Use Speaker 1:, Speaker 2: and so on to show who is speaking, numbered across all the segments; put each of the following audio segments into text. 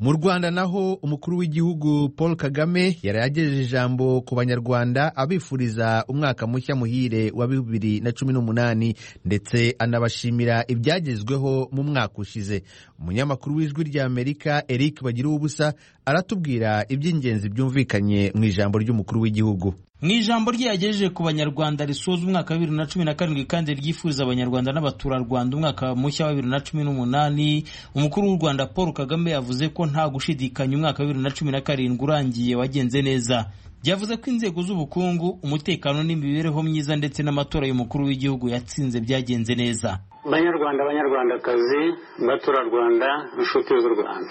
Speaker 1: mu rwanda naho umukuru w'igihugu paul kagame yari yagejeje ijambo ku banyarwanda abifuriza umwaka mushya muhire wa bibiri na cumi n'umunani ndetse anabashimira ibyagezweho mu mwaka ushize umunyamakuru w'ijwi ry'amerika eric bagira ubusa aratubwira iby'ingenzi byumvikanye mu ijambo ry'umukuru w'igihugu
Speaker 2: mu ijambo rye yagejeje ku banyarwanda risoza umwaka wa bibiri na cumi na karindwi kandi ryifuza abanyarwanda n'abaturarwanda umwaka mushya wa bibiri na cumi n'umunani umukuru w'u rwanda paul kagame yavuze ko nta gushidikanya umwaka wa bibiri na cumi na karindwi urangiye wagenze neza byavuze ko inzego z'ubukungu umutekano n'imibereho myiza ndetse n'amatora y'umukuru w'igihugu yatsinze byagenze neza
Speaker 3: banyarwanda banyarwandakazi baturarwanda inshuti z'u rwanda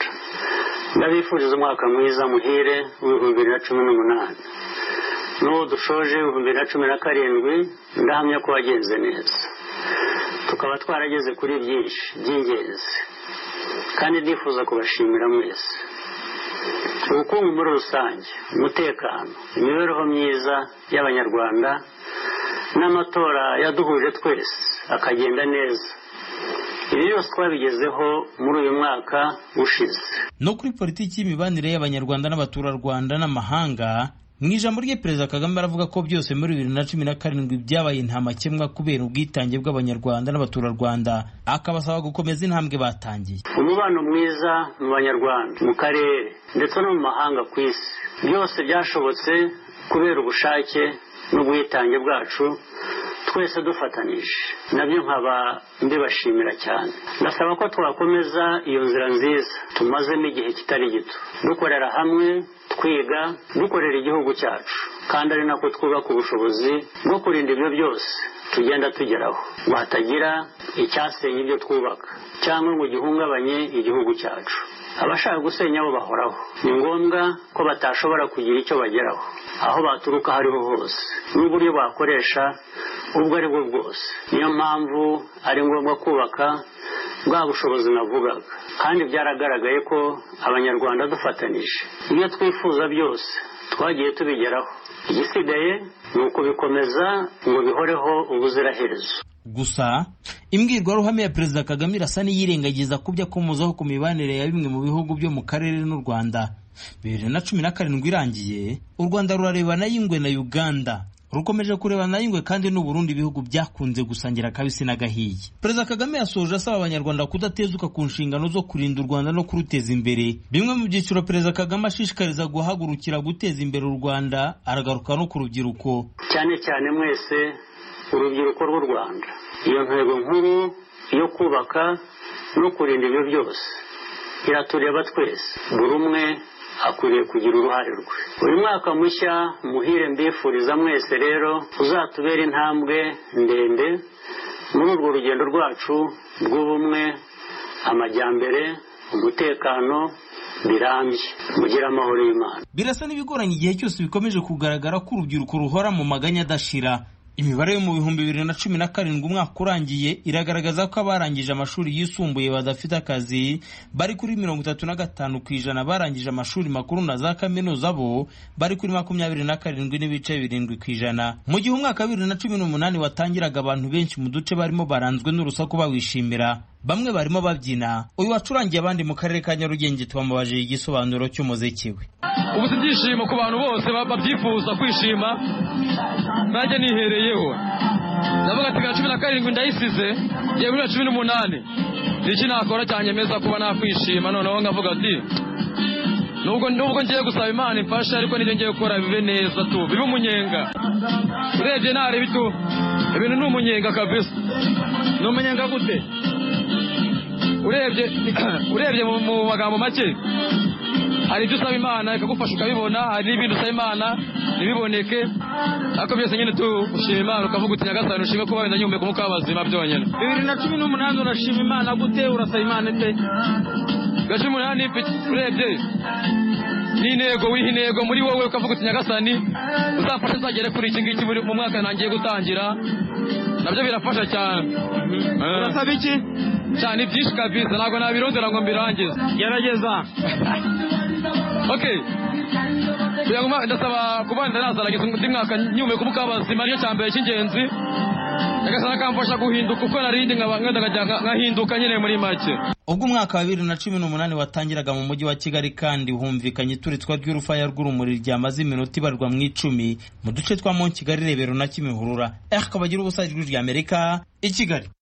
Speaker 3: ndabifuriza umwaka mwiza muhire w'ibihumbi bibiri na cumi n'umunani n'ubu dushoje ibihumbi bibiri na cumi na karindwi ndahamya ko wagenze neza tukaba twarageze kuri byinshi by'ingenzi kandi nifuza kubashimira mwese ubukungu muri rusange umutekano imibereho myiza y'abanyarwanda n'amatora yaduhuje twese akagenda neza ibi byose twabigezeho muri uyu mwaka ushize
Speaker 2: no kuri politiki y'imibanire y'abanyarwanda n'abaturarwanda n'amahanga mu ijambo rye perezida kagame aravuga ko byose muri bibiri na cumi na karindwi byabaye ntamakemwa kubera ubwitange bw'abanyarwanda n'abaturarwanda akabasaba gukomeza intambwe batangiye
Speaker 3: umubano mwiza mu banyarwanda mu karere ndetse no mu mahanga ku isi byose byashobotse kubera ubushake n'ubwitange bwacu twese dufatanije nabyo nkaba mbibashimira cyane ndasaba ko twakomeza iyo nzira nziza tumazemo igihe kitari gito dukorera hamwe twiga dukorera igihugu cyacu kandi ari nako twubaka ubushobozi bwo kurinda ibyo byose tugenda tugeraho ngo hatagira icyasenya ibyo twubaka cyangwa ngo gihungabanye igihugu cyacu abashaka gusenya abo bahoraho ni ngombwa ko batashobora kugira icyo bageraho aho baturuka aho ariho hose n'uburyo bakoresha ubwo ari bwo bwose niyo mpamvu ari ngombwa kubaka bwa bushobozi navugaga kandi byaragaragaye ko abanyarwanda dufatanije ibyo twifuza byose twagiye tubigeraho igisigaye ni ukubikomeza ngo bihoreho ubuziraherezo
Speaker 2: gusa imbwirwaruhame ya perezida kagame irasa n'iyirengagiza ku byo akomozaho ku mibanire ya bimwe mu bihugu byo mu karere n'u rwanda bibiri na cumi na karindwi irangiye u rwanda rurarebana y'ingwe na uganda rukomeje kurebana n'ingwe kandi n'uburundi ibihugu byakunze gusangira akabisi n'agahiye perezida kagame yasoje asaba abanyarwanda kudatezuka ku nshingano zo kurinda u rwanda no kuruteza imbere bimwe mu byiciro perezida kagame ashishikariza guhagurukira guteza imbere u rwanda aragaruka no ku rubyiruko
Speaker 3: cyane cyane mwese urubyiruko rw'u rwanda iyo ntego nkuru yo kubaka no kurinda ibyo byose iratureba twese buri umwe akwiriye kugira uruhare rwe uyu mwaka mushya muhire mbifuriza mwese rero uzatubera intambwe ndende muri urwo rugendo rwacu rw'ubumwe amajyambere umutekano birambye mugira amahoro y'imana
Speaker 2: birasa n'ibigoranye igihe cyose bikomeje kugaragara ko urubyiruko ruhora mu maganya adashira imibare yo mu bihumbi bibiri na cumi na karindwi umwaka urangiye iragaragaza ko abarangije amashuri yisumbuye badafite akazi bari kuri mirongo itatu na gatanu ku ijana barangije amashuri makuru na za kaminuza bo bari kuri makumyabiri na karindwi n'ibice birindwi ku ijana mu gihe umwaka wa bibiri na cumi n'umunani watangiraga abantu benshi mu duce barimo baranzwe n'urusaku bawishimira bamwe barimo babyina uyu wacurangiye abandi mu karere ka nyarugenge twamubaje igisobanuro cy'umuziki we
Speaker 4: ubu si ibyishimo ku bantu bose babyifuza kwishima nanjye nihereye yewe ndavuga ati cumi na karindwi ndayisize yewe na cumi n'umunani iki nakora cyanyemeza kuba nakwishima noneho nkavuga ati nubwo nubwo ngiye gusaba imana imfasha ariko n'ibyo ngiye gukora bibe neza tu bibe umunyenga urebye nareba tu ibintu ni umunyenga kabisa ni umunyenga gute urebye urebye mu magambo make hari ibyo usaba imana ikagufasha ukabibona hari n'ibindi usaba imana ntibiboneke ariko byose nyine tushima imana ukavuga uti nyagasani ushime kuba wenda nyihumeka umwuka w'abazima byonyine bibiri na cumi n'umunani urashima imana gute urasaba imana ite bibiri na cumi n'umunani urebye n'intego wiha intego muri wowe ukavuga uti nyagasani uzafasha nzagere kuri iki ngiki mu mwaka ntangiye gutangira nabyo birafasha cyane urasaba iki cyane byinshi kabisa ntabwo nabirondera ngo mbirangize gerageza ok ndasaba kuba ndazaragiza undi mwaka nyumve kuba ukabazima nicyo cya mbere cy'ingenzi nyagasani akamfasha guhinduka uko narindi nkaba nkenda nkajya nka- nkahinduka nyine muri make
Speaker 2: ubwo umwaka wa bibiri na cumi n'umunani watangiraga mu mujyi wa kigali kandi humvikanye ituritswa ry'urufaya rw'urumuri ryamaze iminota ibarwa mu icumi mu duce twa mo kigali rebero na kimihurura eh kabagira ubusa ijwi ry'amerika i kigali